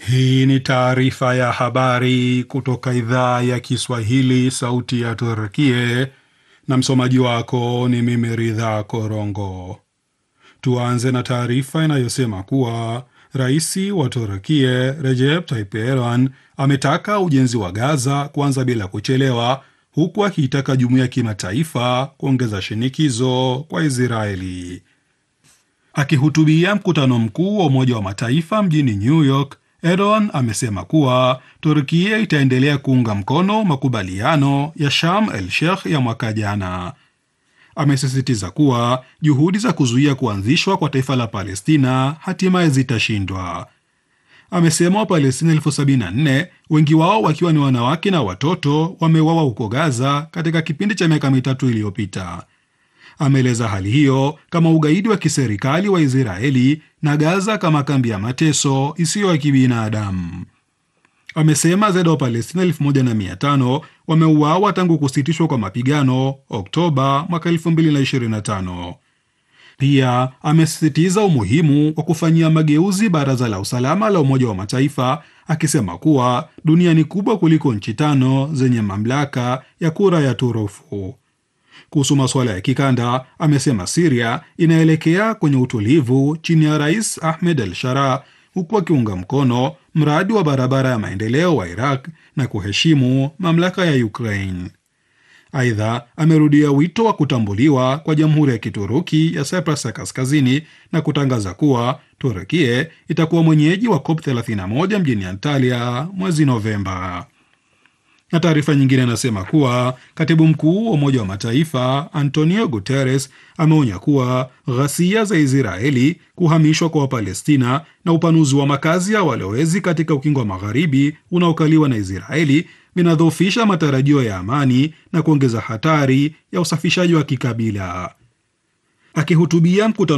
Hii ni taarifa ya habari kutoka idhaa ya Kiswahili, sauti ya Turkie, na msomaji wako ni mimi Ridha Korongo. Tuanze na taarifa inayosema kuwa rais wa Turkie Recep Tayyip Erdogan ametaka ujenzi wa Gaza kuanza bila kuchelewa, huku akiitaka jumuiya ya kimataifa kuongeza shinikizo kwa Israeli. Akihutubia mkutano mkuu wa Umoja wa Mataifa mjini New York, Erdogan amesema kuwa Turkia itaendelea kuunga mkono makubaliano ya Sharm el Sheikh ya mwaka jana. Amesisitiza kuwa juhudi za kuzuia kuanzishwa kwa taifa la Palestina hatimaye zitashindwa. Amesema Wapalestina elfu sabini na nne wengi wao wakiwa ni wanawake na watoto wameuawa huko Gaza katika kipindi cha miaka mitatu iliyopita. Ameeleza hali hiyo kama ugaidi wa kiserikali wa Israeli na Gaza kama kambi ya mateso isiyo ya kibinadamu. Amesema zaidi ya Wapalestina elfu moja na mia tano wameuawa tangu kusitishwa kwa mapigano Oktoba mwaka 2025. Pia amesisitiza umuhimu wa kufanyia mageuzi Baraza la Usalama la Umoja wa Mataifa, akisema kuwa dunia ni kubwa kuliko nchi tano zenye mamlaka ya kura ya turufu. Kuhusu masuala ya kikanda, amesema Siria inaelekea kwenye utulivu chini ya Rais Ahmed al Shara, huku akiunga mkono mradi wa barabara ya maendeleo wa Iraq na kuheshimu mamlaka ya Ukraine. Aidha, amerudia wito wa kutambuliwa kwa Jamhuri ya Kituruki ya Cyprus ya Kaskazini na kutangaza kuwa Turukie itakuwa mwenyeji wa COP 31 mjini Antalya mwezi Novemba na taarifa nyingine inasema kuwa katibu mkuu wa Umoja wa Mataifa Antonio Guterres ameonya kuwa ghasia za Israeli, kuhamishwa kwa Wapalestina na upanuzi wa makazi ya walowezi katika ukingo wa magharibi unaokaliwa na Israeli vinadhoofisha matarajio ya amani na kuongeza hatari ya usafishaji wa kikabila. Akihutubia mkutano